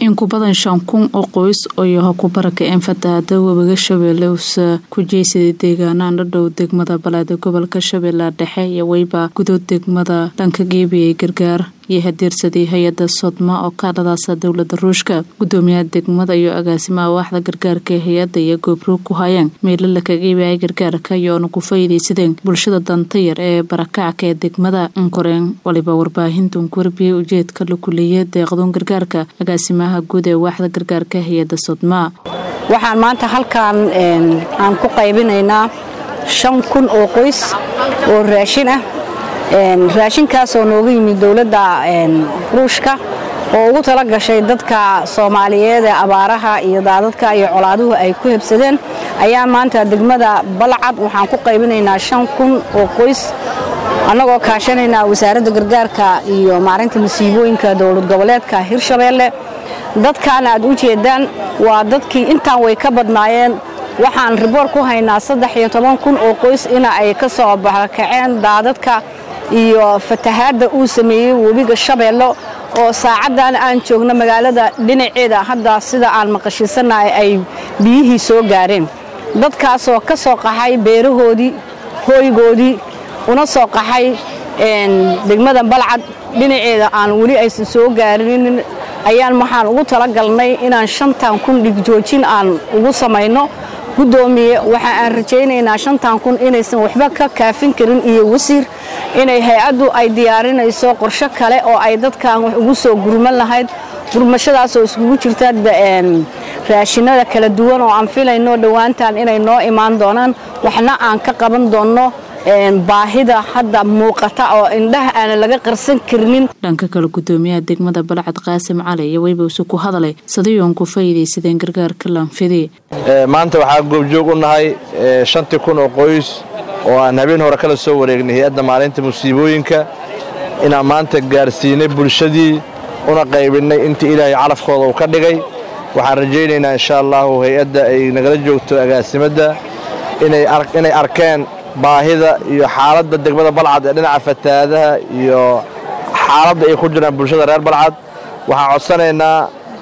in ku badan shan kun oo qoys oo ku barakaceen fatahaada webiga shabeelle uusa ku jeysaday deegaanaan dhadhow degmada balaada gobolka shabeellaha dhexe iyo weyba gudood degmada dhanka geebiyay gargaar iyo hadeersadii hay-ada sodma oo kaadhadaasa dowlada ruushka gudoomiyaha degmada iyo agaasimaha waaxda gargaarka ee hay-ada iyo goobroog ku hayeen meelala kageebiyay gargaarka iyoona ku faa'iidaysadeen bulshada dantayar ee barakacka ee degmada inkoreen waliba warbaahintan ku warbiyey ujeedka la kuleeya deeqdoon gargaarka agaasimaha guud ee waaxda gargaarka hay-ada sodma waxaan maanta halkan aan ku qaybinaynaa shan kun oo qoys oo raashin ah raashinkaasoo nooga yimid dowladda ruushka oo ugu tala gashay dadka soomaaliyeed ee abaaraha iyo daadadka iyo colaaduhu ay ku hebsadeen ayaa maanta degmada balcad waxaan ku qaybinaynaa shan kun oo qoys annagoo kaashanaynaa wasaaradda gargaarka iyo maarinta masiibooyinka dowlad goboleedka hirshabeelle dadkan aad u jeedaan waa dadkii intaan way ka badnaayeen waxaan riboor ku haynaa saddex iyo toban kun oo qoys ina ay ka soo barakaceen daadadka iyo fatahaadda uu sameeyey webiga shabeello oo saacaddan aan joogno magaalada dhinaceeda hadda sida aan maqashiisanahay ay biyihii soo gaareen dadkaasoo ka soo qaxay beerahoodii hooygoodii una soo qaxay degmada balcad dhinaceeda aan weli aysan soo gaarinin ayaan waxaan ugu talagalnay inaan shantan kun dhigjoojin aan ugu samayno gudoomiye waxa aan rajaynaynaa shantan kun inaysan waxba ka kaafin karin iyo wasiir inay hay-addu ay diyaarinayso qorsho kale oo ay dadkan wax ugu soo gurman lahayd gurmashadaasoo iskugu jirta raashinada kala duwan oo aan filayno dhowaantan inay noo imaan doonaan waxna aan ka qaban doonno baahida hadda muuqata oo indhaha aana laga qarsan karnin dhanka kale gudoomiyaha degmada balcad qaasim cali iyo weybawse ku hadalay sadayoon ku faa'iidaysadeen gargaarka lanfidi maanta waxaa goobjoog u nahay shantii kun oo qoys oo aan habeen hore kala soo wareegnay hay-adda maalinta musiibooyinka inaan maanta gaarsiinay bulshadii una qaybinnay intii ilaahay calafkooda uu ka dhigay waxaan rajaynaynaa insha allahu hay-adda ay nagala joogto agaasimadda inay arkeen baahida iyo xaaladda degmada balcad ee dhinaca fatahaadaha iyo xaaladda ay ku jiraan bulshada reer balcad waxaan codsanaynaa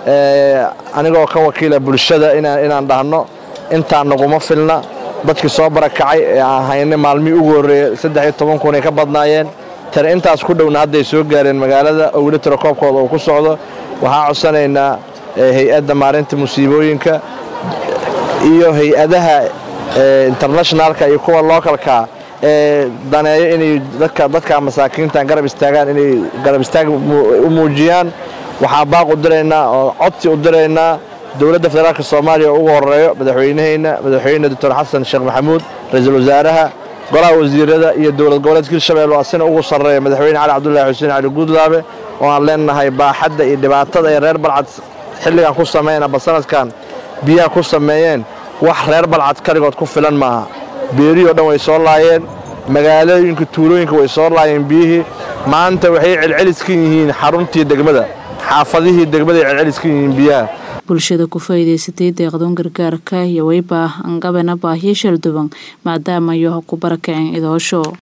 anigoo ka wakiila bulshada inaan dhahno intaan naguma filna dadkii soo barakacay ee aan haynay maalmihii ugu horreeyey saddex iyo toban kun ay ka badnaayeen tare intaas ku dhowna hadday soo gaareen magaalada oo weli tirakoobkooda uu ku socdo waxaan codsanaynaa hay-adda maarinta musiibooyinka iyo hay-adaha internationalka iyo kuwa localka ee daneeyo inay dadka masaakiintan garab istaagaan inay garab istaag u muujiyaan waxaan baaq u diraynaa oo codsi u diraynaa dowladda federaalka soomaaliya oo ugu horeeyo madaxweynahayna madaxweyne doctor xasan sheekh maxamuud ra-iisul wasaaraha golaha wasiirada iyo dowlad goboleedka hirshabelle oo asina ugu sarreeya madaxweyne cali cabdullaahi xuseen cali guudlaabe oo aan leenahay baaxadda iyo dhibaatada ay reer balcad xilligan ku sameeyeen aba sanadkan biyaha ku sameeyeen wax reer balcad kaligood ku filan maaha beerihii o dhan way soo laayeen magaalooyinka tuulooyinka way soo laayeen biyihii maanta waxay celceliskan yihiin xaruntii degmada xaafadihii degmaday celceliskan yihiin biyaha bulshada ku faa'iidaysatay deeqdoon gargaarka iyo weyba angabana baahiyo shalduban maadaama yoha ku barakaceen idoosho